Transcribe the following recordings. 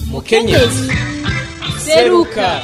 mukenyezi seruka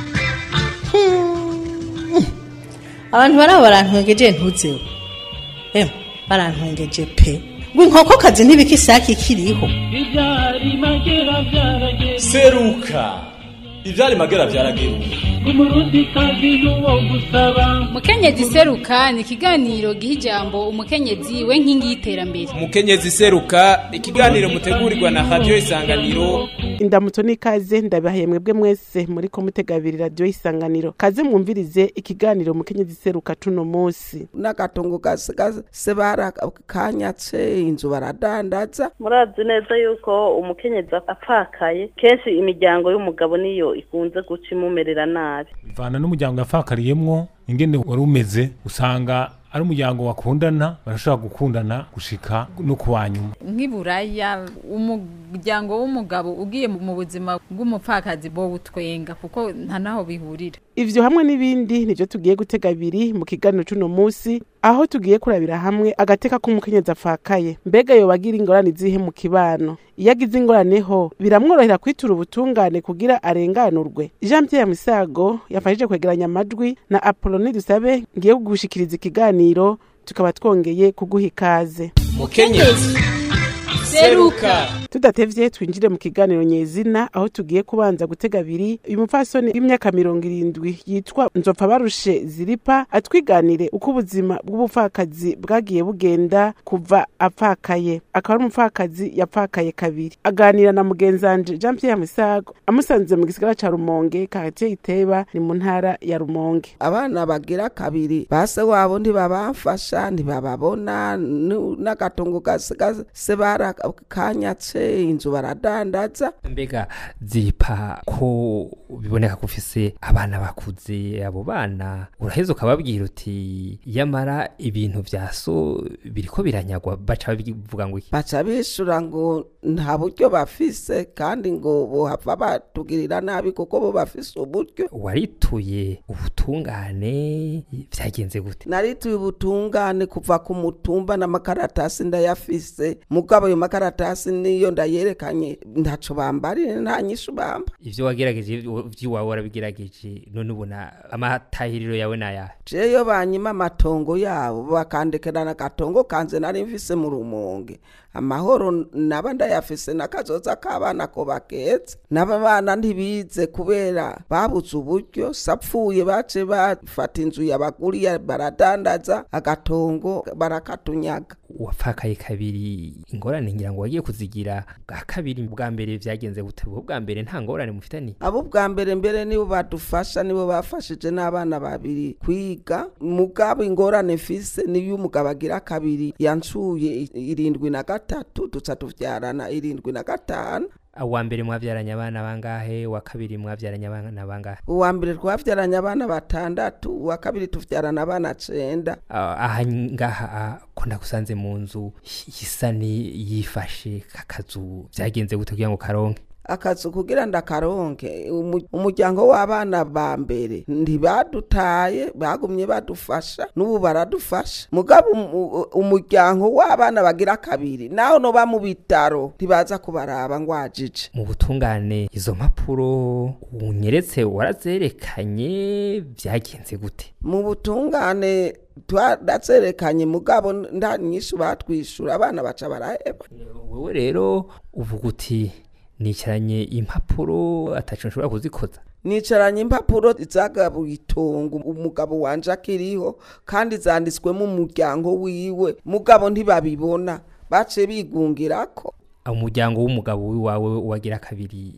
abantu bari aho barantwengeje ntuzeho emwe barantwengeje pe ngo inkokokazi ntibika isake ikiriho ibyari magera byarageze seruka ivyari magera vyarageruka umurundi kazi n'uwo gusaba mukenyezi seruka ni ikiganiro giha ijambo umukenyezi we nkingi y'iterambere mukenyezi seruka ikiganiro mutegurirwa na radio isanganiro indamutso n'ikaze ndabahaye mwebwe mwese muri ko mutegabiri radiyo isanganiro kaze mwumvirize ikiganiro mukenyezi seruka tuno munsi n'agatongo gasigaye barakanyatse inzu baradandaza murazi neza yuko umukenyezi apfakaye kenshi imiryango y'umugabo niyo ikunze guca imumerera nabi bivana n'umuryango yafakariyemwo ingene wari umeze usanga ari umuryango wakundana barashobora gukundana gushika no kuwa nyuma nk'iburaya umuryango w'umugabo ugiye mu buzima bw'umupfakazi bo butwenga kuko nta naho bihurira ivyo hamwe n'ibindi nivyo tugiye gutega abiri mu kiganiro c'uno munsi aho tugiye kurabira hamwe agateka k'umukenyezi afakaye mbega yobagira ingorane izihe mu kibano iyo agize ingorane ho biramworohera kwitura ubutungane kugira arenganurwe jean pierre misago yafashije kwegeranya amajwi na apoloni dusabe ngiye kugushikiriza ikiganiro tukaba twongeye kuguha ikaze mukenyezi seruka tudatevye twinjire mu kiganiro nyezina aho tugiye kubanza gutega abiri uyu mupfasoni w'imyaka mirongo irindwi yitwa nzopfa barushe ziripa atwiganire uko ubuzima bw'ubupfakazi bwagiye bugenda kuva apfakaye akaba ari umupfakazi yapfakaye kabiri aganira na mugenzanje jean pierre misago amusanze mu gisigara ca rumonge karatiye iteba ni mu ntara ya rumonge abana bagira kabiri base wabo ntibabafasha ntibababona nu- n'agatongo gasigaye barakanyatse inzu baradandaza mbega zipa ko biboneka ko ufise abana bakuze abo bana uraheza ukababwira uti yamara ibintu vya so biriko biranyagwa baca babivuga ngo iki baca bishura ngo nta buryo bafise kandi ngo bohava batugirira nabi kuko bo bafise uburyo warituye ubutungane vyagenze gute narituye ubutungane kuva ku mutumba n'amakaratasi ndayafise mugabo ayo makaratasi niyo ndayerekanye ntaco bambarire nta nyishu bamba ivyo wagerageje vy'iwawe warabigerageje none ubona amatahiriro yawe nayahe jeyo banyima amatongo yabo bakandekerana agatongo kanze nari mfise mu rumonge amahoro naba ndayafise n'akazoza k'abana ko baketse n'aba bana ntibize kubera babuze uburyo sapfuye bace bafata inzu yabaguriye baradandaza agatongo barakatunyaga wapfakaye kabiri ingorane ngira ngo wagiye kuzigira bwa kabiri bwa mbere vyagenze gute bwo bwa mbere nta ngorane mufitaniye abo bwa mbere mbere nibo badufasha nibo bafashije n'abana babiri kwiga mugabo ingorane mfise niyo umugabo agira kabiri yancuye irindwi na gatatu duca tuvyarana irindwi na gatanu uwa mbere mwavyaranye abana bangahe uwa kabiri mwavyaranye abana bangahe uwa mbere twavyaranye abana batandatu uwa kabiri tuvyarana abana cenda Ah, aha ngaha ah, ko ndagusanze mu nzu isa ni yifashe kakazu vyagenze gute kugira ngo karonke akazu kugira ndakaronke umu- umuryango w'abana ba mbere ntibadutaye bagumye badufasha n'ubu baradufasha mugabo umu- umuryango w'abana bagira kabiri naho noba mu bitaro ntibaza kubaraba ngwajije mu butungane izo mpapuro unyeretse warazerekanye vyagenze gute mu butungane twarazerekanye mugabo nta nyinshi batwishura abana baca baraheba wewe rero uvuga uti nicaranye impapuro ataco nshobora kuzikoza nicaranye impapuro zagabuye itongo umugabo wanje akiriho kandi zanditswemo umuryango wiwe mugabo ntibabibona bace bigungirako umuryango w'umugabo wiwawe wagira kabiri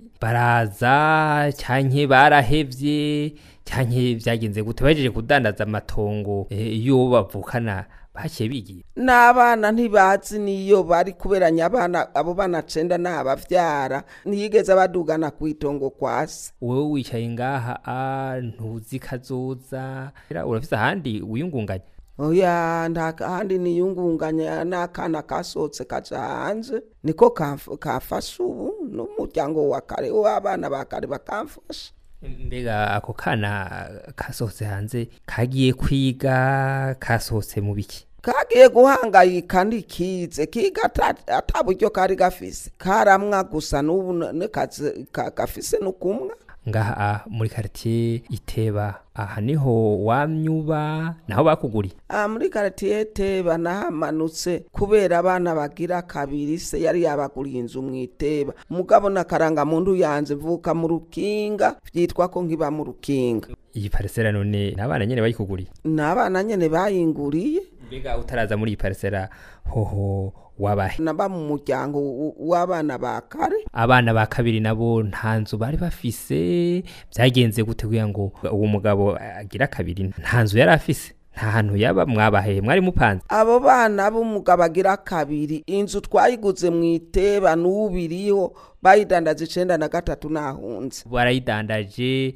baraza cyanke barahevye cyanke vyagenze gute bajeje kudandaza amatongo eh, iyo bavukana baciye bigiye n'abana ntibazi niyo bari kuberanya abana abo bana cenda n'abavyara ntiyigeze badugana ku itongo kwasi wowe wicaye ngaha ah, ntuzi kazoza Era urafise ahandi wiyungunganya oya nta kandi niyungunganya n'akana kasohotse kaja hanze niko kamf- kamfasha ubu n'umuryango wa kare w'abana ba kare bakamfasha mbega ako kana kasohotse hanze kagiye kwiga kasohotse mu biki kagiye guhangayika ntikize kiga ata- ata buryo kari gafise karamwa gusa n'ubu n'akazi ka- gafise n'ukumwa ngaha muri quartier iteba aha niho wamyuba naho bakuguriye aha muri karitiye teba nahamanutse kubera abana bagira kabiri se yari yabaguriye inzu mu iteba mugabo n'akarangamuntu yanze mvuka mu rukinga byitwa ko nkiba mu rukinga iyi parisera none n'abana nyene bayikuguriye ni abana nyene bayinguriye mbega utaraza muri iyi parisera hoho wabahe naba mu muryango w- w'abana ba kare abana ba kabiri nabo nta nzu bari bafise byagenze gute kugira ngo uwo mugabo agira kabiri nta nzu yari afise nta hantu yaba mwabahe mwari mupanze abo bana b'umugabo agira kabiri inzu twayiguze mu iteba n'ubiriho bayidandaza icenda na gatatu nahunze warayidandaje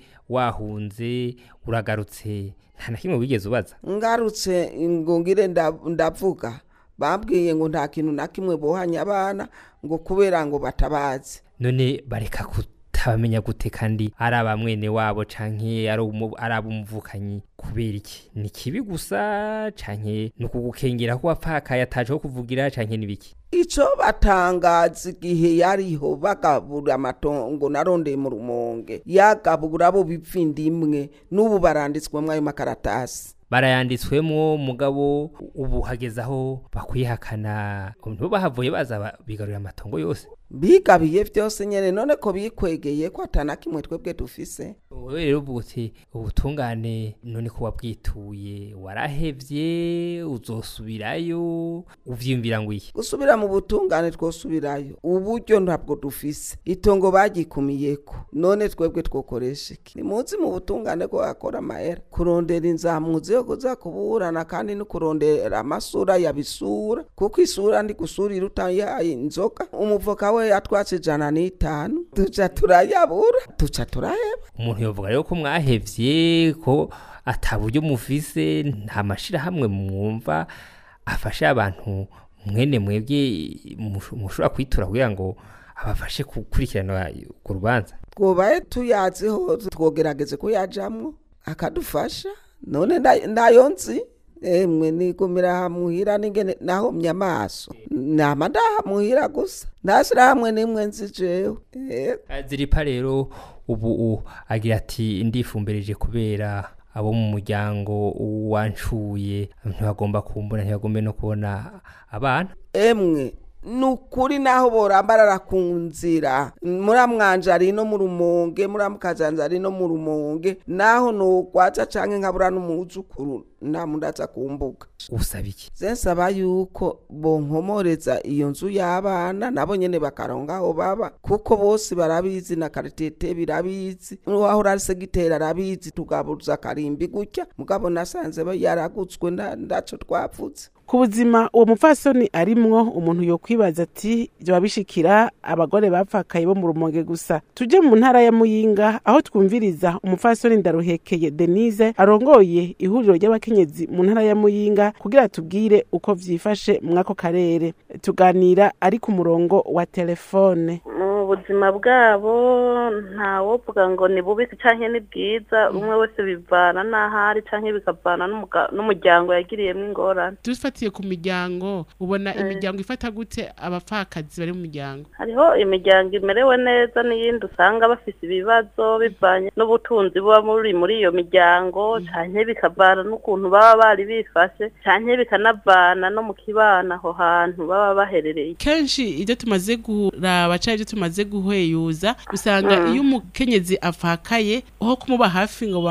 wahunze uragarutse nta na kimwe wigeze ubaza ngarutse ngo ngire nda- ndavuga bambwiye ngo nta kintu na kimwe bohanya abana ngo kubera ngo batabazi none bareka kutabamenya gute kandi ari abamwene wabo canke ari umu- ari ab'umuvukanyi kubera iki ni kibi gusa canke ni ukugukengera ko wapfakaye ataje ho kuvugira canke n'ibiki ico batangaza igihe yariho bagabura amatongo narondeye mu rumonge yagabura bo bipfa indimwe n'ubu baranditswemwo ayo makaratasi barayanditswemwo mugabo ubu hageze aho bakwihakana nibo bahavuye baza ba- bigarurira amatongo yose bigabiye vyose nyene none ko bikwegeye ko atana kimwe twebwe dufise wowe rero uvuga uti ubutungane none ko wabwituye warahevye uzosubirayo uvyiyumvira ngo iki gusubira mu butungane twosubirayo uburyo ntabwo dufise itongo bagikumiyeko none twebwe twokoresha iki nimuzi mu butungane ko akora amahera kurondera inzamuzi yo kuza kuburana kandi no kurondera amasura yabisura kuko isura ndi gusurira utayihaye inzoka umuvoka we yatwatse ijana n'itanu tuca turayabura tuca turaheba umuntu yovuga rero ko mwahevye ko ata buryo mufise nta mashirahamwe mwumva afashe abantu mwene mwebwe mush- mushobora kwitura kugira ngo abafashe gukurikirana urwo rubanza twobaye tuyaziho twogerageze kuyajamwo akadufasha none nda- ndayo nzi emwe nigumira hamuhira ningene nahomye amaso nama ndahamuhira gusa ndashira hamwe nimwe nzi jewe Eh, ziripa rero ubu u- agira ati ndifumbereje kubera abo mu muryango wanshuye ntibagomba kumbona ntibagombe no kubona abana emwe nukuri naho borambarara ku nzira muramwanje ari no mu rumonge muramukazanza ari no mu rumonge naho nogwaza canke nkabura n'umuzukuru namundaza kumbuga usaba iki zensaba yuko bonkomoreza iyo nzu y'abana nabo nyene bakaronga aho baba kuko bose barabizi na karitete birabizi n'uwahora ari segiteri arabizi tugabuza akarimbi gutya mugabo nasanze ba- yaragutswe nda- ndaco twavuze ku buzima uwo mupfasoni arimwo umuntu yokwibaza ati vyoba bishikira abagore bapfakaye bo mu rumonge gusa tuje mu ntara ya muyinga aho twumviriza umupfasoni ndaruhekeye denise arongoye ihuriro ry'abakenyezi mu ntara ya muyinga kugira tubwire uko vyifashe mw'ako karere tuganira ari ku murongo wa telefone mu buzima bwabo ntawovuga ngo ni bubi canke ni bwiza umwe wese bivana n'ahari canke bikavana n'umuga- n'umuryango yagiriyemwo ingorane dufatiye ku miryango ubona Eh. imiryango ifata gute abapfakazi bari mu miryango hariho imiryango imerewe neza n'iyindi usanga bafise ibibazo bivanye n'ubutunzi buba muri muri iyo miryango canke bikavana n'ukuntu baba bari bifashe canke bikanavana no mu kibana aho hantu baba baherereye kenshi ibyo tumaze kuraba cyangwa ibyo tumaze guhweyuza usanga Mm. iyo umukenyezi apfakaye aho kumuba hafi ngo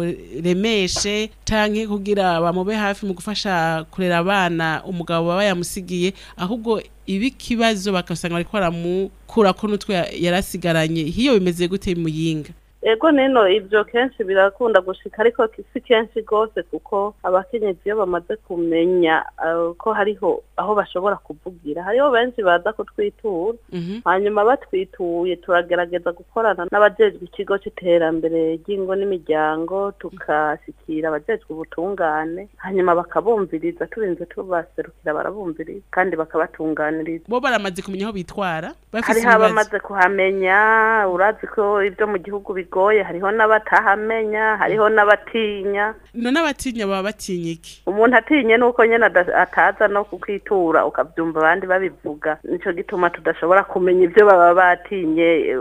bamuremeshe canke kugira bamube hafi mu gufasha kurera abana umugabo baba yamusigiye ahubwo ibi kibazo bagasanga bariko baramukurako n'utwe yarasigaranye hiyo bimeze gute muyinga ego nino ibyo kenshi birakunda gushika ariko si kenshi rwose kuko abakenyezi iyo bamaze kumenya eh, ko hariho aho bashobora kuvugira hariho benshi baza kutwitura hanyuma batwituye turagerageza gukorana n'abajejwe ikigo c'iterambere ry'ingo n'imiryango tukashikira abajejwe ubutungane hanyuma bakabumviriza turinze tubaserukira barabumviriza kandi bakabatunganiriza bo baramaze kumenya aho bitwara bafise hariho ibibazo abamaze kuhamenya urazi ko ibyo mu gihugu bigoye bigoye hariho n'abatahamenya hariho n'abatinya none abatinya baba batinya iki umuntu atinye nuko nyene ada- ataza no kukwitura ukavyumva abandi babivuga nico gituma tudashobora kumenya ivyo baba batinye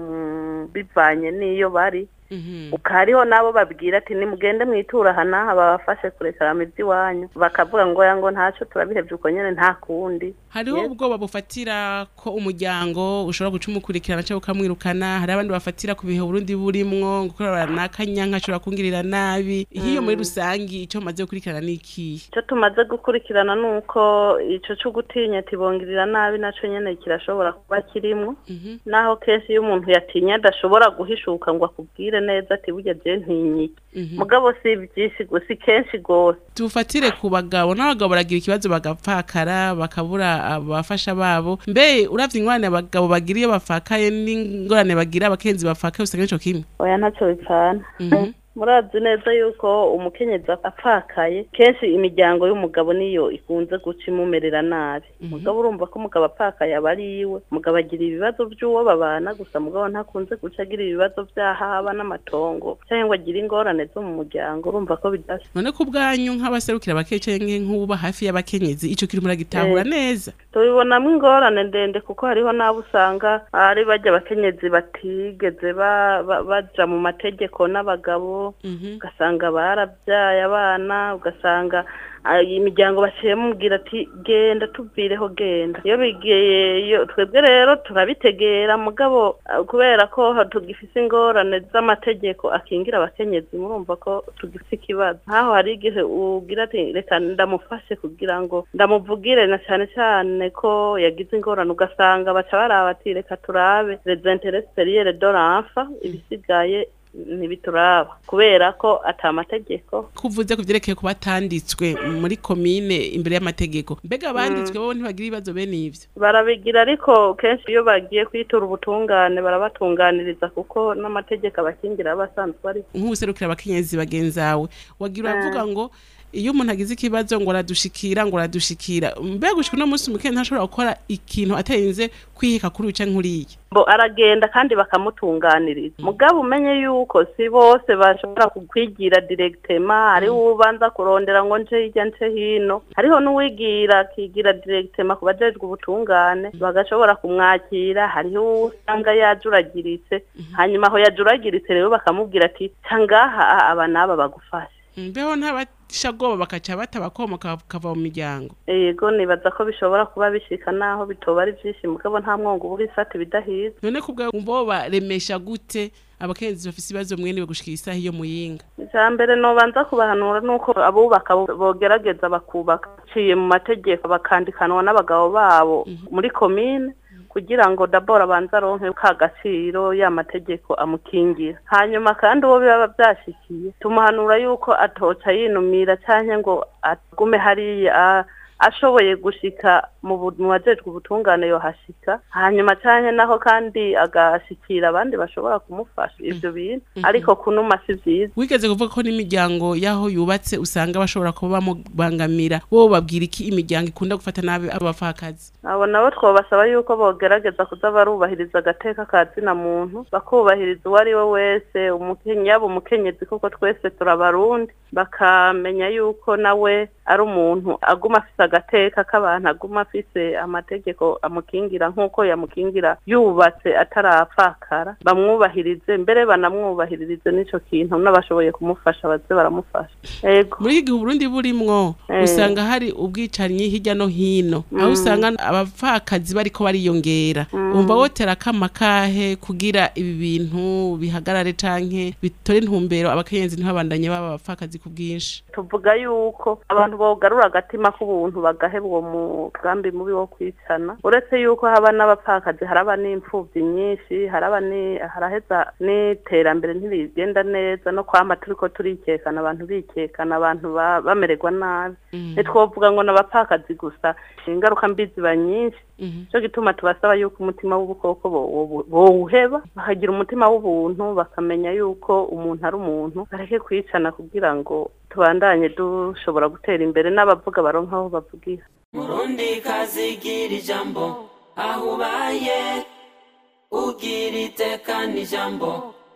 mm, bivanye n'iyo bari ukariho nabo babwira ati nimugende mwitura aha n'aha babafashe kurekarama ivy'iwanyu bakavuga ngo ya ngo ntaco turabihevye uko nyene nta kundi hariho ubwoba bufatira ko umuryango ushobora guca umukurikirana cyangwa ukamwirukana hari abandi bafatira ku bihe Burundi burimwo gukorera n'akanyanka ashobora kungirira nabi iyo muri rusangi icyo maze gukurikirana ni ikihe icyo tumaze gukurikirana ni uko icyo cyo gutinya tibongirira nabi nacyo nyine kirashobora kuba kirimo naho kenshi iyo umuntu yatinye adashobora guhishuka ngo akubwire neza ati burya je ntinyike mugabo si byinshi gusa si kenshi rwose tufatire ku bagabo n'abagabo baragira ikibazo bagapfakara bakabura abafasha babo mbe uravye ingorane abagabo bagira iyo bafakaye n'ingorane bagira abakenzi bafakaye usanga nico kimwe oya ntacyo bipfana murazi neza yuko umukenyezi apfakaye kenshi imiryango y'umugabo niyo ikunze guca imumerera nabi umugabo urumva ko umugabo apfakaye aba ari iwe umugabo agira ibibazo by'uwo babana gusa mugabo ntakunze guca agira ibibazo by'ahaba n'amatongo cyangwa ngo agire ingorane zo mu muryango urumva ko bidasa none ko ubwanyu nk'abaserukira abakeye canke nk'uba hafi y'abakenyezi ico kiri muragitahura Eh. neza tubibonamo ingorane ndende kuko hariho n'abo usanga ari bajya abakenyezi batigeze ba- ba- baja mu mategeko n'abagabo ugasanga barabyaye abana ugasanga ah, imiryango baciye mubwira ati genda tuvireho genda iyo bigiye iyo twebwe rero turabitegera mugabo ah, kubera ko ha- tugifise ingorane z'amategeko akingira abakenyezi murumva ko tugifise ikibazo nkaho hari igihe ugira ati reka ndamufashe kugira ngo ndamuvugire na cyane cyane ko yagize ingorane ugasanga baca baraba ati reka turabe les intérêts supérieurs de l'enfant ibisigaye ntibituraba kubera ko ata mategeko kuvuze ku vyerekeye ku batanditswe muri komine imbere y'amategeko mbega abanditswe bo ntibagira ibibazo bene ivyo barabigira ariko kenshi iyo bagiye kwitura ubutungane barabatunganiriza kuko n'amategeko abakingira aba asanzwe ari nk'ubuserukira abakenyezi bagenzawe wagira uravuga ngo iyo umuntu agize ikibazo ngo aradushikira ngo aradushikira mbega gushika uno munsi umukenyezi ntashobora gukora ikintu atarinze kwiheka kuri uca nkuriya bo aragenda kandi bakamutunganiriza mugabo umenye yuko si bose bashobora kukwigira directement hariho ubanza kurondera ngo nce hirya nce hino hariho n'uwigira akigira directement ku bajejwe ubutungane bagashobora kumwakira hariho uwo usanga yajuragiritse hanyuma aho yajuragiritse rero bakamubwira ati ca ngaha aba n'aba bagufashe mbeho ntabashagoba bakaca batabakomoka bakava mu miryango yego nibaza ko bishobora kuba bishika naho bitoba ari vyinshi mugabo nta mwongo uba urifata ibidahiza none kubwa bo baremesha gute abakenyezi bafise ibibazo mwene gushikira isaha iyo muyinga icya mbere nobanza kubahanura ni uko abubaka bo- bogerageza bakubaka ciye mu mategeko bakandikanwa n'abagabo babo muri komine kugira ngo dabora abanze aronke ka gaciro ya mategeko amukingira hanyuma kandi uwo biba byashikiye tumuhanura yuko atoca yinumira canke ngo agume hariya a- ashoboye gushika mu bu- mu bajejwe ubutungane yohashika hanyuma canke naho kandi agashikira abandi bashobora kumufasha ivyo bintu ariko kunuma si vyiza wigeze kuvuga ko n'imiryango y'aho yubatse usanga bashobora kuba bamubangamira bo babwira iki imiryango ikunda gufata nabi abapfakazi abo nabo twabasaba yuko bogerageza kuza barubahiriza agateka ka zina muntu bakubahiriza uwo ari we wese umukenyi yaba umukenyezi kuko twese turabarundi bakamenya yuko nawe ari umuntu aguma afise agateka k'abantu aguma afise amategeko amukingira nk'uko yamukingira yubatse atarapfakara bamwubahirize mbere banamwubahiririze n'ico kintu n'abashoboye kumufasha baze baramufasha ego muri iki gihe uburundi burimwo Eh. usanga hari ubwicanyi hirya no hino aho Mm. usanga abapfakazi bariko bariyongera Mm. umva wotera akama kahe kugira ibi bintu bihagarare canke bitore intumbero abakenyezi ntibabandanye baba abapfakazi ku bwinshi tuvuga yuko abantu bogarura agatima k'ubuntu bagaheba uwo mugambi mubi wo kwicana uretse yuko haba n'abapfakazi haraba n'imfuvyi nyinshi haraba ni haraheza n'iterambere ntibigenda neza no kwama turiko turikekana abantu bikekana abantu ba- bamererwa nabi ntitwovuga ngo n'abapfakazi gusa ingaruka mbi ziba nyinshi cyo gituma tubasaba yuko umutima w'ubukoko bo- bo- bowuheba bakagira umutima w'ubuntu bakamenya yuko umuntu ari umuntu bareke kwicana kugira ngo tubandanye dushobora gutera imbere n'abavuga baronka aho bavugira murundi kazigira ijambo aho ubaye ugira iteka n'ijambo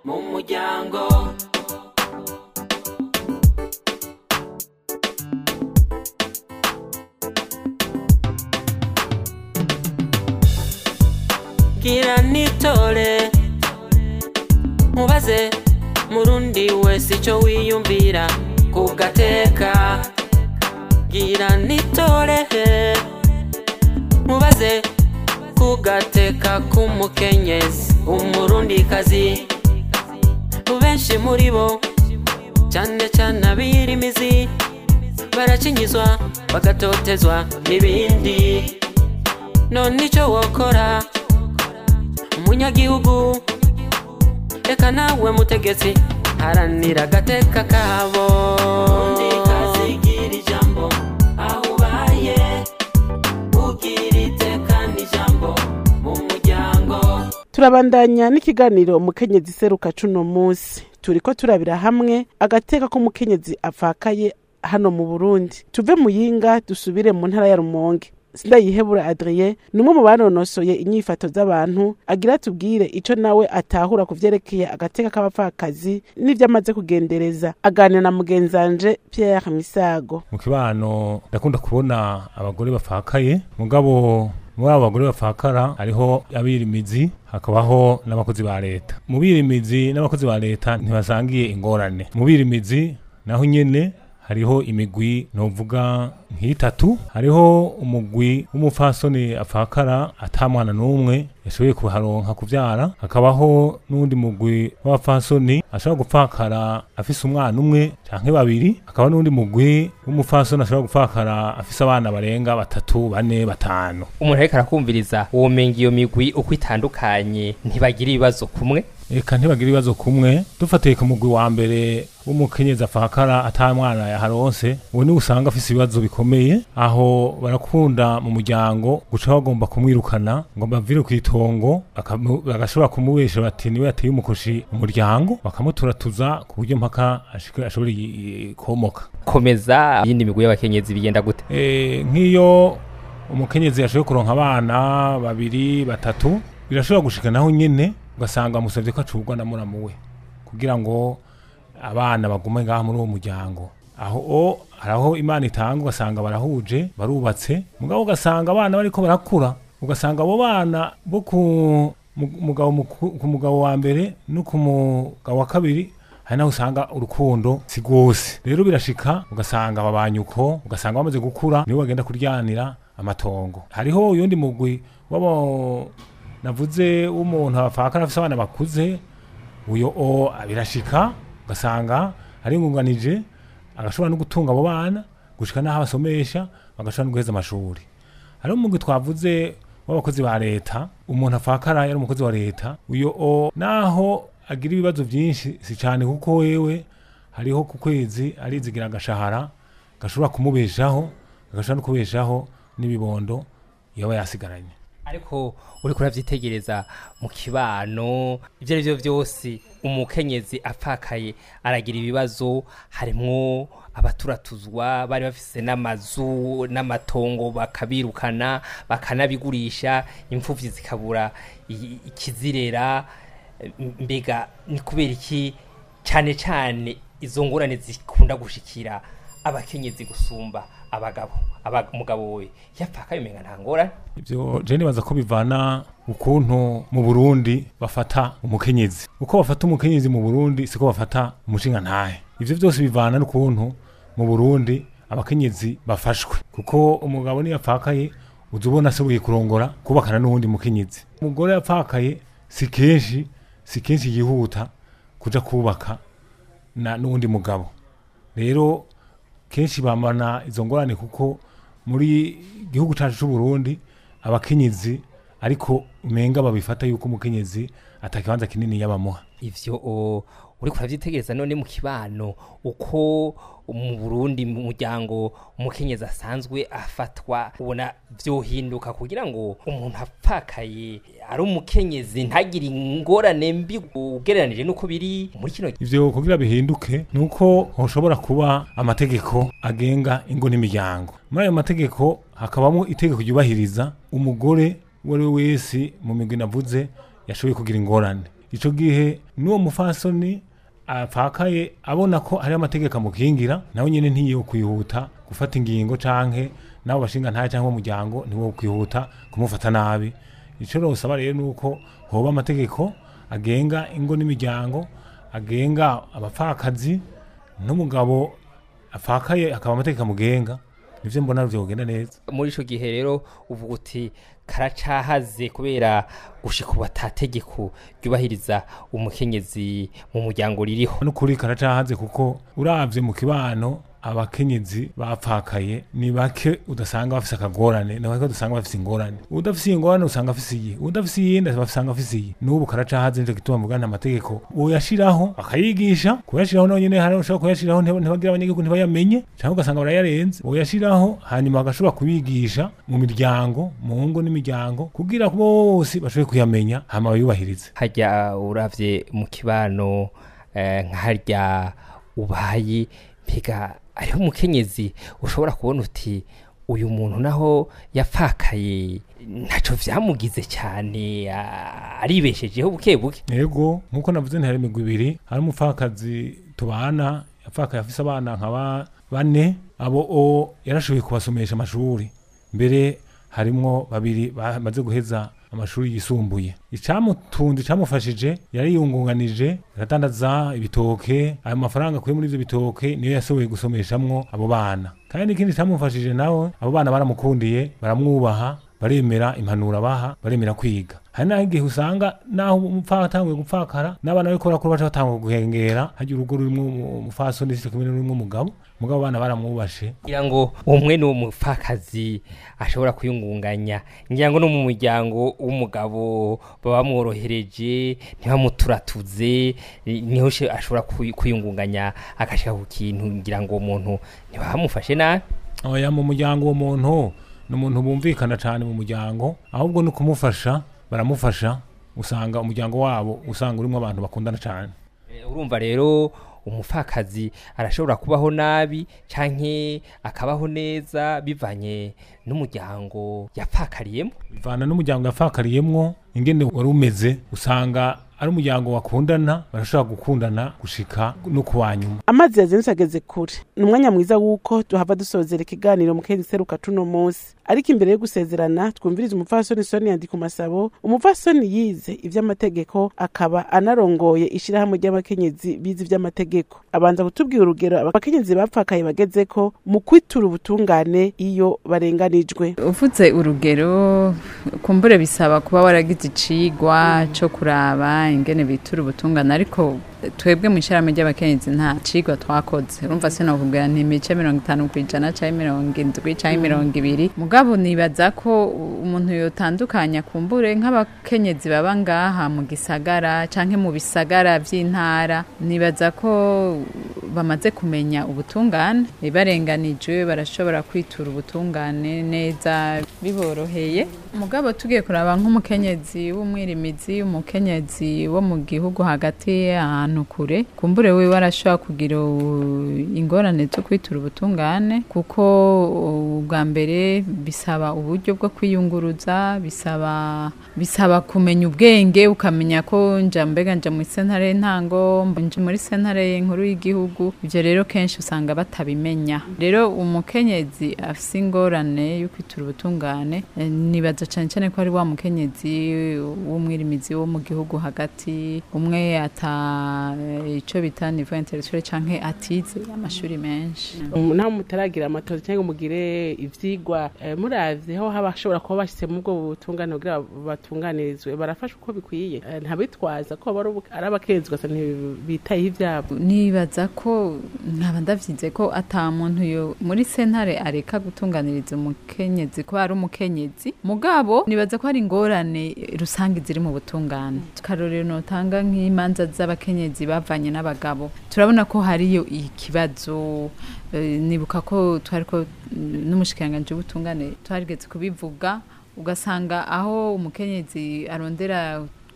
mu muryango gira nitore mubaze murundi wese icyo wiyumvira ku gateka gira nitore mubaze ku gateka k'umukenyezi umurundikazi benshi muri bo cyane cyane abirimizi baracinyizwa bagatotezwa n'ibindi none icyo wokora umunyagihugu reka nawe mutegetsi haranira agateka kabo undi kazigira ijambo aho ubaye ugira iteka n'ijambo mu muryango turabandanya n'ikiganiro umukenyezi seruka cuno munsi turiko turabira hamwe agateka k'umukenyezi apfakaye hano mu burundi tuve muyinga dusubire mu ntara ya rumonge sindayihebura adrien ni umwe mu banonosoye inyifato z'abantu agira tubwire ico nawe atahura ku vyerekeye agateka k'abapfakazi n'ivyo amaze kugendereza aganira na mugenzanje pierre misago mu kibano ndakunda kubona abagore bapfakaye mugabo muri abo bagore bapfakara hariho abirimizi hakabaho n'abakozi ba leta mu birimizi n'abakozi ba leta ntibasangiye ingorane mu birimizi naho nyene hariho imigwi novuga nk'itatu hariho umugwi w'umupfasoni apfakara ata mwana n'umwe yashoboye kuharonka kuvyara hakabaho n'undi mugwi w'abapfasoni ashobora gupfakara afise umwana umwe canke babiri hakaba n'undi mugwi w'umupfasoni ashobora gupfakara afise abana barenga batatu bane batanu umuntu ariko arakumviriza womenga iyo migwi uko itandukanye ntibagira ibibazo kumwe eka ntibagira ibibazo kumwe dufatiye ku mugwi wa mbere w'umukenyezi apfakara ata mwana yaharonse uwo niwe usanga afise ibibazo bikomeye aho barakunda mu muryango guca bagomba kumwirukana ngo bavire ku itongo bakamu- bagashobora kumubesha bati niwe yateye umukoshi umuryango bakamuturatuza ku buryo mpaka ashike- ashobora i- i- komoka komeza iyindi migwi y'abakenyezi bigenda gute Eh, nk'iyo umukenyezi yashoboye kuronka abana babiri batatu birashobora gushika naho nyene ugasanga amusavye ko acurwa na muramu we kugira ngo abana bagume ngaha muri uwo muryango aho o haraho imana itanga ugasanga barahuje barubatse mugabo ugasanga abana bariko barakura ugasanga abo bana bo ku mu- mugabo muku- ku mugabo wa mbere no ku mugabo wa kabiri hari naho usanga urukundo si rwose rero birashika ugasanga babanyuko ugasanga bamaze gukura nibo bagenda kuryanira amatongo hariho uyundi mugwi wabo navuze w'umuntu afakara afise abana bakuze uyo o birashika ugasanga aringunganije agashobora no gutunga abo bana gushika n'aho abasomesha bagashobora no guheza amashuri hariho umugwi twavuze w'abakozi ba leta umuntu afakara yari umukozi wa leta uyo o naho agira ibibazo byinshi si cyane kuko wewe hariho ku kwezi arizigira agashahara gashobora kumubeshaho gashobora no kubeshaho n'ibibondo yaba yasigaranye ariko uriko uravyitegereza mu kibano ivyo ari vyo vyose umukenyezi apfakaye aragira ibibazo harimwo abaturatuzwa bari bafise n'amazu n'amatongo bakabirukana bakanabigurisha imfuvyi zikabura i- ikizirera M- mbega ni kubera iki cane cane izo ngorane zikunda gushikira abakenyezi gusumba abagabo Aba- umugabo we yapfakaye umenga nta ngorane ibyo je nibaza ko bivana ukuntu mu burundi bafata umukenyezi uko bafata umukenyezi mu burundi siko bafata umushinga ntahe ivyo byose bivana n'ukuntu mu burundi abakenyezi bafashwe kuko umugabo niyo apfakaye uza ubona ashoboye kurongora kubakana n'uwundi mukenyezi umugore yapfakaye si kenshi si kenshi yihuta kuja kubaka na n'uwundi mugabo rero kenshi bamana izo ngorane kuko muri gihugu cyacu cy'u Burundi abakenyezi ariko umenga babifata yuko umukenyezi atakibanza kinini yabamuha ivyo o, uriko uravyitegereza none mu kibano uko mu Burundi mu muryango umukenyezi asanzwe afatwa ubona vyohinduka kugira ngo umuntu apfakaye ari umukenyezi ntagire ingorane mbi ugereranije nuko biri muri kino ivyo kugira bihinduke nuko hoshobora kuba amategeko agenga ingo n'imiryango muri ayo mategeko hakabamo itegeko ryubahiriza umugore uwo ari we wese mu migwi navuze yashoboye kugira ingorane ico gihe n'uwo mufasoni apfakaye abona ko hari amategeko amukingira nawe nyene ntiyo kwihuta gufata ingingo canke nabo bashinga nta cyangwa umuryango niwo kwihuta kumufata nabi ico rosaba rero nuko hoba amategeko agenga ingo n'imiryango agenga abapfakazi n'umugabo apfakaye akaba amategeko amugenga nivyo mbona vyogenda neza muri ico gihe rero uvuga uti karacahaze kubera gushika ubu atategeko ryubahiriza umukenyezi mu muryango ririho n'ukuri karacahaze kuko uravye mu kibano abakenyezi bapfakaye ni bake udasanga bafise akagorane ni bake udasanga bafise ingorane udafise ingorane usanga afise iyi udafise iyindi usanga afise iyi n'ubu karacahaze nico gituma mugana amategeko boyashiraho akayigisha kuyashiraho naho nyene hari ushobora kuyashiraho ntiba- ntibagira abanyagihugu ntibayamenye cyangwa ugasanga barayarenze boyashiraho hanyuma bagashobora kubigisha mu miryango mu ngo n'imiryango kugira bose bashobore kuyamenya hama bayubahirize harya uravye mu kibano eh, nka harya ubaye mbega ariho umukenyezi ushobora kubona uti uyu muntu naho yapfakaye ntaco vyamugize cyane ah, aribeshejeho buke buke yego nkuko navuze ntihari imigwi ibiri hari umupfakazi tubana yapfakaye afise abana nka ba- bane abo o yarashoboye kubasomesha amashuri mbere harimwo babiri bamaze guheza amashuri yisumbuye icamutunze icamufashije yariyungunganije aradandaza ibitoke ayo mafaranga akuye muri ivyo bitoke niyo yashoboye gusomeshamwo abo bana kandi n'ikindi camufashije nawe abo bana baramukundiye baramwubaha baremera impanuro abaha baremera kwiga hari naho igihe usanga naho umupfaka atanguye gupfakara n'abana bariko barakura baca batangura guhengera harya urugo rurimwo umufasoni sico kimwe n'urimwo umugabo mugabo abana baramwubashe kugira ngo umwe ni umupfakazi ashobora kwiyungunganya ngira ngo no mu muryango w'umugabo baba bamworohereje ntibamuturatuze eh, niho she- ashobora kwi- kwiyungunganya agashika ku kintu ngira ngo uwo muntu ntibamufashe nabi oya mu muryango uwo muntu ni umuntu bumvikana cyane mu muryango ahubwo ni ukumufasha baramufasha usanga umuryango wabo usanga urimo abantu bakundana cyane Eh, urumva rero umupfakazi arashobora kubaho nabi canke akabaho neza bivanye n'umuryango yapfakariyemo bivana n'umuryango yafakariyemwo ingene wari umeze usanga ari umuryango wakundana barashobora gukundana gushika no kuwa nyuma amazi yazindutse ageze kure ni umwanya mwiza w'uko tuhava dusozera ikiganiro mu kezi seruka cuno munsi ariko imbere yo gusezerana twumviriza umupfasoni soni yandika masabo umupfasoni yize ivy'amategeko akaba anarongoye ishirahamwe ry'abakenyezi bize ivy'amategeko abanza kutubwira urugero abakenyezi bapfakaye bagezeko mu kwitura ubutungane iyo barenganijwe uvuze urugero kumbure bisaba kuba waragize icigwa co kuraba ingene bitura ubutungane ariko twebwe mu ishyirahamwe ry'abakenyezi nta cigwa twakoze urumva sinokubwira nti imice mirongo itanu ku ijana canke mirongo indwi canke mirongo ibiri mugabo nibaza ko umuntu yotandukanya kumbure nk'abakenyezi baba ngaha mu gisagara canke mu bisagara vy'intara nibaza ko bamaze kumenya ubutungane barenganijwe barashobora kwitura ubutungane neza biboroheye mugabo tugiye kuraba nk'umukenyezi w'umwirimizi umukenyezi wo mu gihugu hagati ahantu kure kumbure wiwe arashobora kugira u- ingorane zo kwitura ubutungane kuko ubwa mbere bisaba uburyo bwo kwiyunguruza bisaba bisaba kumenya ubwenge ukamenya ko nja mbega nja muri sentare ntango nje muri sentare nkuru y'igihugu ivyo rero kenshi usanga batabimenya rero umukenyezi afise ingorane yo kwitura ubutungane eh, nibaza cane cane ko ari wa mukenyezi w'umwirimizi wo mu gihugu hagati umwe ata eh, ico bita niveau intellectuel canke atize amashuri menshi Um, naho mutaragira amatozi cyangwa mugire ivyigwa eh, muravye aho haba hashobora kuba bashyize mu bwo butungane kugira batunganirizwe barafasha uko bikwiye Eh, ntabitwaza ko baba ari ubu- ari abakenzi gusa ntibitayeho ivyabo nibaza ko nkaba ndavyize ko ata muntu yo muri sentare areka gutunganiriza umukenyezi kuba ari umukenyezi mugabo nibaza ko hari ingorane rusange ziri mu butungane karorero notanga nk'imanza z'abakenyezi bavanye n'abagabo turabona ko hariyo ikibazo eh, nibuka ko twari ko mm, n'umushikiranganji w'ubutungane twarigeze kubivuga ugasanga aho umukenyezi arondera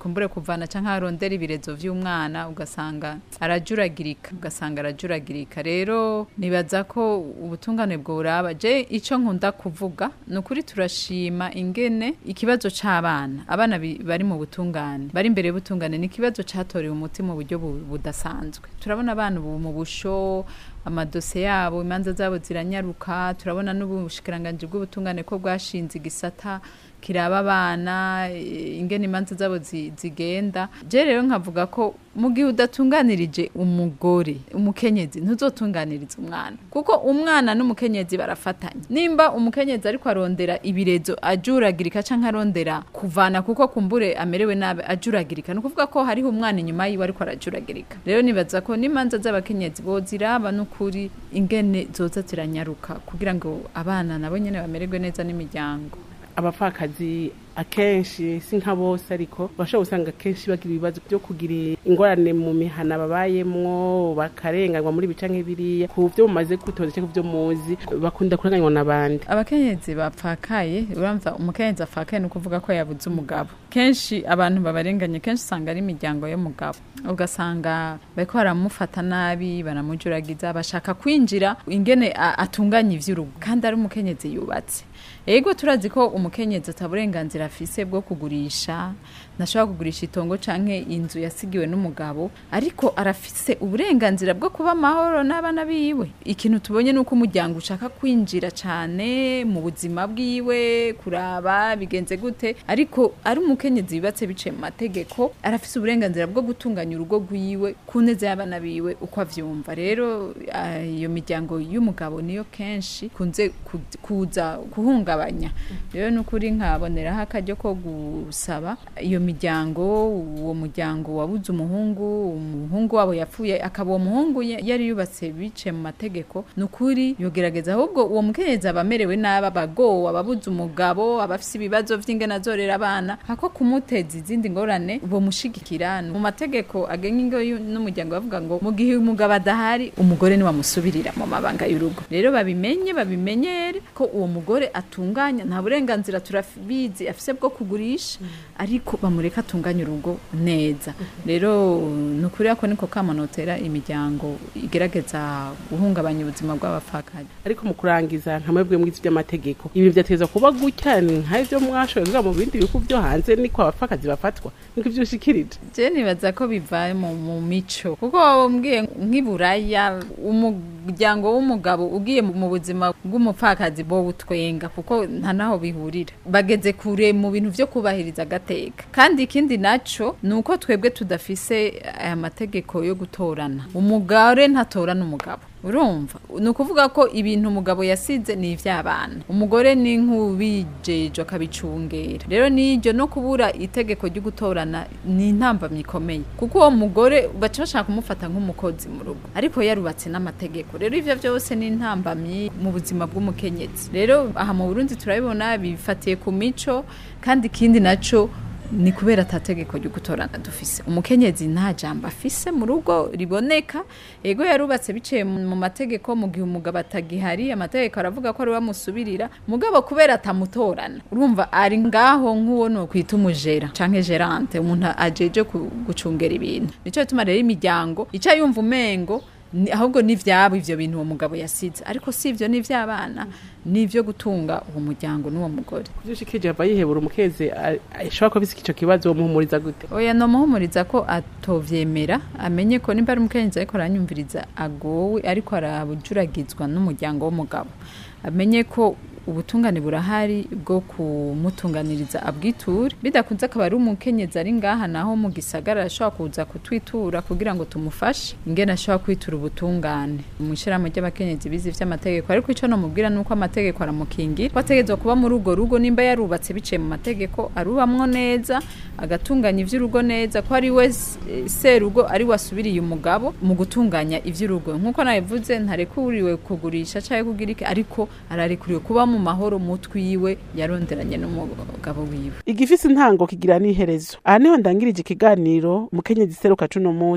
kumbure kuvana canke arondera ibirezo vy'umwana ugasanga arajuragirika ugasanga arajuragirika rero nibaza ko ubutungane bworaba je ico nkunda kuvuga ni ukuri turashima ingene ikibazo c'abana abana bi- bari mu butungane bari imbere y'ubutungane ni ikibazo catorewe umuti mu buryo bu- budasanzwe turabona abana ubu mu busho amadose yabo imanza zabo ziranyaruka turabona n'ubushikiranganji bw'ubutungane ko bwashinze igisata kiraba abana eh, ingene imanza zabo zi- zigenda je rero nkavuga ko mu gihe udatunganirije umugore umukenyezi ntuzotunganiriza umwana kuko umwana n'umukenyezi barafatanya nimba umukenyezi ariko arondera ibirezo ajuragirika canke arondera kuvana kuko kumbure amerewe nabi ajuragirika ni ukuvuga ko hariho umwana inyuma yiwe ariko arajuragirika rero nibaza ko n'imanza z'abakenyezi boziraba n'ukuri ingene zoza ziranyaruka kugira ngo abana nabo nyene bamererwe neza n'imiryango abapfakazi akenshi si nka bose ariko bashobora gusanga akenshi bagira ibibazo byo kugira ingorane mu mihana babayemwo bakarenganywa muri bica nk'ibiriya ku byo mumaze kwitoza cyangwa ku byo muzi bakunda kurenganywa n'abandi abakenyezi bapfakaye uramva umukenyezi apfakaye ni ukuvuga ko yabuze umugabo kenshi abantu babarenganye kenshi usanga ari imiryango y'umugabo ugasanga bariko baramufata nabi baramujuragiza bashaka kwinjira ingene a- atunganya ivy'urugo kandi ari umukenyezi yubatse ego turazi ko umukenyezi ataburenganzira afise bwo kugurisha ntashobora kugurisha itongo canke inzu yasigiwe n'umugabo ariko arafise uburenganzira bwo kuba amahoro n'abana biwe ikintu tubonye ni uko umuryango ushaka kwinjira cane mu buzima bwiwe kuraba bigenze gute ariko ari umukenyezi yubatse biciye mu mategeko arafise uburenganzira bwo gutunganya urugo rwiwe ku neza y'abana biwe uko avyumva rero ah, iyo miryango y'umugabo niyo kenshi kunze ku- kuza guhungabanya rero ni ukuri nkaboneraho akaryo ko gusaba iyo miryango uwo muryango wabuze umuhungu umuhungu wabo yapfuye akaba uwo muhungu ya- yari yubatse biciye mu mategeko ni ukuri yogerageza ahubwo uwo mukenyezi aba amerewe nabi abagowe ababuze umugabo abafise ibibazo vy'ingene azorera abana hako kumuteza izindi ngorane bomushigikira mu mategeko agenga ingo y'u- n'umuryango bavuga ngo mu gihe umugabo adahari umugore niwe amusubirira mu mabanga y'urugo rero babimenye babimenyere ko uwo mugore atunganya nta burenganzira turabizi afise bwo kugurisha ariko bamureka atunganya urugo neza rero ni ukuri ako niko kamanotera imiryango igerageza guhungabanya ubuzima bw'abapfakazi ariko mu kurangiza nka mwebwe mwizi by'amategeko ibintu byateza kuba gutya ni nk'ibyo mwashoboye kuvuga mu bindi bihugu byo hanze niko abapfakazi bafatwa niko ibyo ushikirije je nibaza ko biva mu, mu mico kuko wabambwiye nk'iburaya umuryango w'umugabo ugiye mu mu buzima bw'umupfakazi bo butwenga kuko nta naho bihurira bageze kure mu bintu vyo kubahiriza agateka kandi ikindi naco ni uko twebwe tudafise aya mategeko yo gutorana umugore ntatorana umugabo urumva ni ukuvuga ko ibintu umugabo yasize ni ivy'abana umugore ni nk'ubijeje akabicungera rero n'iryo no kubura itegeko ryo gutorana ni intambamyi ikomeye kuko uwo mugore baca bashaka kumufata nk'umukozi mu rugo ariko yarubatse n'amategeko rero ivyo vyose ni intambamyi mu buzima bw'umukenyezi rero aha mu burundi turabibona bifatiye ku mico kandi ikindi naco ni kubera atategeko ryo gutorana dufise umukenyezi nta jambo afise mu rugo riboneka ego yarubatse biciye mu mu mategeko mu gihe umugabo atagihari amategeko aravuga ko ari we amusubirira mugabo kubera atamutorana urumva ari ngaho nk'uwo ni ukwita umujera canke gerante umuntu ajeje ku- gucungera ibintu nico gituma rero imiryango ica yumva umengo ni- ahubwo ni ivyabo ivyo bintu uwo mugabo yasize ariko si ivyo ni ivy'abana ni ivyo gutunga uwo muryango n'uwo mugore ibyo ushikirije ava yihebura umukeze ashobora kuba afise ico kibazo muhumuriza gute oya nomuhumuriza ko atovyemera amenye ko nimba ari umukenyezi ariko aranyumviriza agowe ariko arabujuragizwa n'umuryango w'umugabo amenye ko ubutungane burahari bwo kumutunganiriza abwiture bidakunze akaba ari umukenyezi ari ngaha naho mu gisagara ashobora kuza kutwitura kugira ngo tumufashe ingene ashobora kwitura ubutungane mu ishyirahamwe ry'abakenyezi bize ivy'amategeko ariko ico nomubwira nuko amategeko aramukingira ko ategerezwa kuba muri urwo rugo nimba yarubatse biciye mu mategeko arubamwo neza agatunganya ivy'urugo neza ko ari we s- eh, serugo ari we asubiriye umugabo mu gutunganya ivy'urugo nk'uko nabivuze ntarekuriwe kugurisha canke kugira iki ariko ararekuriwe kuba mu mahoro mutwiwe yaronderanye n'umugabo wiwe igifise intango kigira n'iherezo aha niho ndangirije ikiganiro umukenyezi seruka cuno musi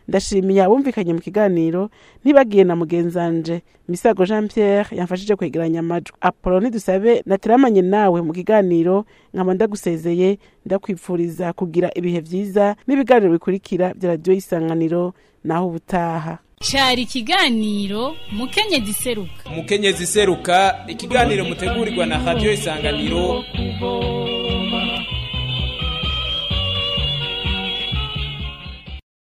ndashimiye abumvikanye mu kiganiro ntibagiye na mugenzanje misago jean pierre yamfashije kwegeranya amajwi apolo ntidusabe nateramanye nawe mu kiganiro nkaba ndagusezeye ndakwipfuriza kugira ibihe vyiza n'ibiganiro bikurikira bya radiyo y'isanganiro naho ubutaha cyari ikiganiro mukenyezi seruka umukenyezi seruka ikiganiro mutegurirwa na radiyo isanganiro kuvoma